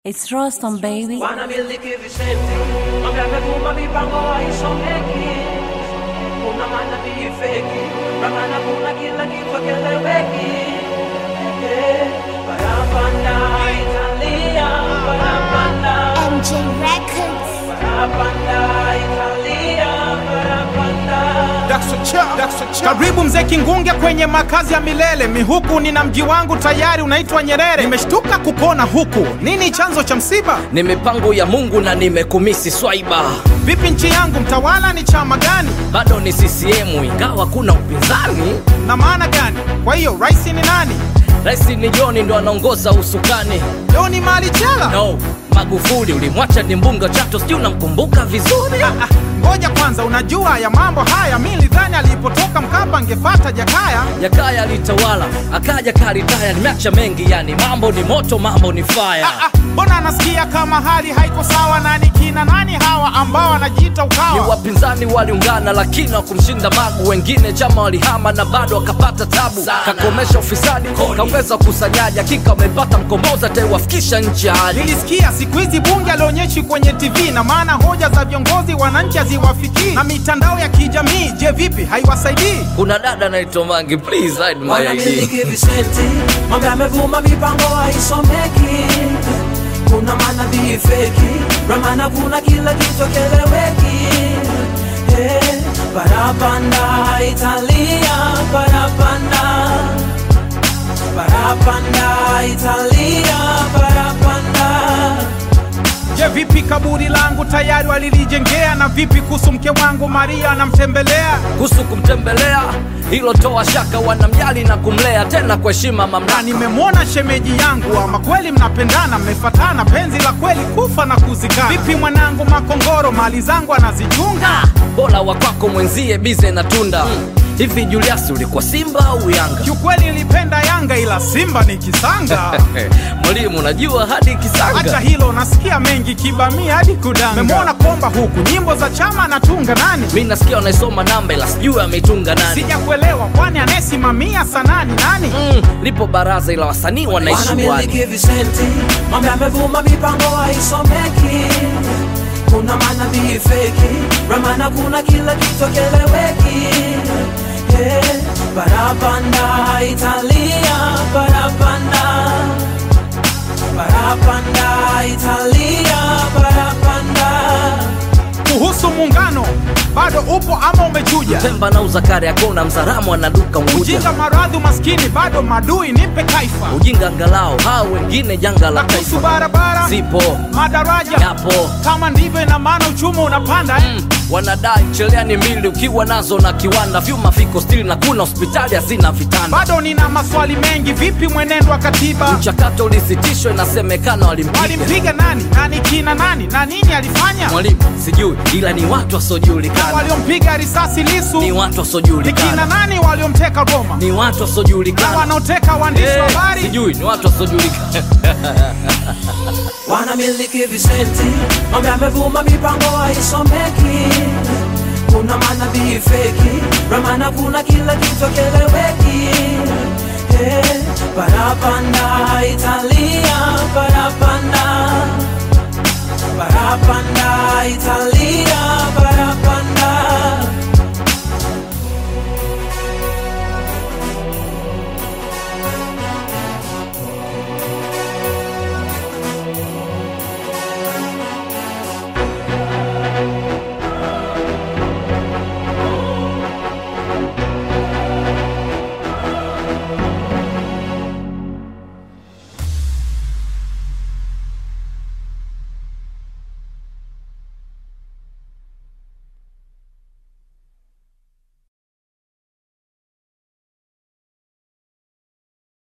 It's Rostam baby. wanamiliki visenti mambo yamevuma mipango haisomeki kuna manabii feki ramana kuna kila kitu keleweki Eh, barabanda italia barabanda MJ Records. barabanda italia barabanda Karibu mzee Kingunge kwenye makazi ya milele. Mihuku nina mji wangu tayari unaitwa Nyerere. Nimeshtuka kukona huku, nini chanzo cha msiba? ni mipango ya mungu na nimekumisi swaiba Vipi nchi yangu, mtawala ni chama gani bado ni ccm ingawa kuna upinzani na maana gani? Kwa hiyo rais ni nani? rais ni joni ndo anaongoza usukani Leo ni mali chela? no magufuli ulimwacha ni mbunga chato sijui unamkumbuka vizuri Ah, Ngoja kwanza, unajua ya mambo haya, mi nilidhani alipotoka Mkapa angefata Jakaya. yakaya alitawala akaja karitaya nimeacha mengi yani mambo ni moto mambo ni faya Ah, ah, Mbona anasikia kama hali haiko sawa? Nani kina nani hawa ambao wanajiita ni ukawa? wapinzani waliungana lakini wakumshinda magu wengine chama walihama na bado wakapata tabu kakomesha ufisadi kaongeza ukusanyaji hakika wamepata mkombozi ataiwafikisha nchi ya hali Nilisikia siku hizi bunge alionyeshi kwenye TV na maana hoja za viongozi wananchi haziwafikii, na mitandao ya kijamii, je, vipi haiwasaidii? kuna dada naitwa mangi please hide my ID. wanamiliki visenti mambo yamevuma mipango haisomeki kuna manabii feki ramana kuna kila kitu keleweki Eh, barabanda italia barabanda barabanda italia barabanda Je, vipi kaburi langu tayari walilijengea? Na vipi kuhusu mke wangu Maria anamtembelea? kuhusu kumtembelea hilo toa shaka wanamjali na kumlea tena kwa heshima Na mamlaka nimemwona shemeji yangu, ama kweli mnapendana, mmefatana, penzi la kweli kufa na kuzikana. Vipi mwanangu Makongoro, mali zangu anazichunga? bora wa kwako mwenzie bize na tunda hivi julius ulikuwa simba au yanga Kiukweli nilipenda Yanga, ila Simba ni kisanga. mwalimu unajua hadi Acha kisanga hilo, nasikia mengi kibamia hadi kudanga. Memwona komba huku, nyimbo za chama anatunga nani? mi nasikia wanaisoma namba ila sijui ameitunga nani Sijakuelewa, kwani anayesimamia sanani nani? mm, lipo baraza ila wasanii wanaishi bwani wanamiliki visenti mambo yamevuma mipango haisomeki kuna manabii feki ramana kuna kila kitu keleweki Eh, barabanda italia barabanda barabanda italia barabanda Kuhusu muungano, bado upo ama umechuja? pemba na uzakari akona mzaramu anaduka unguja Ujinga, maradhi, umaskini, bado madui, nipe kaifa. ujinga angalao hao wengine janga la Na kuhusu taifa barabara, zipo madaraja, yapo kama ndivyo, ina maana uchumi unapanda eh? mm, wanadai cheleani mbili ukiwa nazo na kiwanda vyuma viko stili na kuna hospitali hazina vitanda Bado nina maswali mengi, vipi mwenendo wa katiba? mchakato ulisitishwa inasemekana walimpiga Walimpiga nani? Nani kina nani? Na nini alifanya? mwalimu sijui ila ni watu Na wasiojulikana waliompiga risasi Lisu ni watu ni kina wasiojulikana nani? Waliomteka Goma ni watu na wasiojulikana wanaoteka waandishi wa Eh, habari? sijui ni watu wasiojulikana wanamiliki visenti mambo yamevuma mipango haisomeki kuna manabii feki ramana kuna kila kitu keleweki Eh, barabanda italia barabanda barabanda italia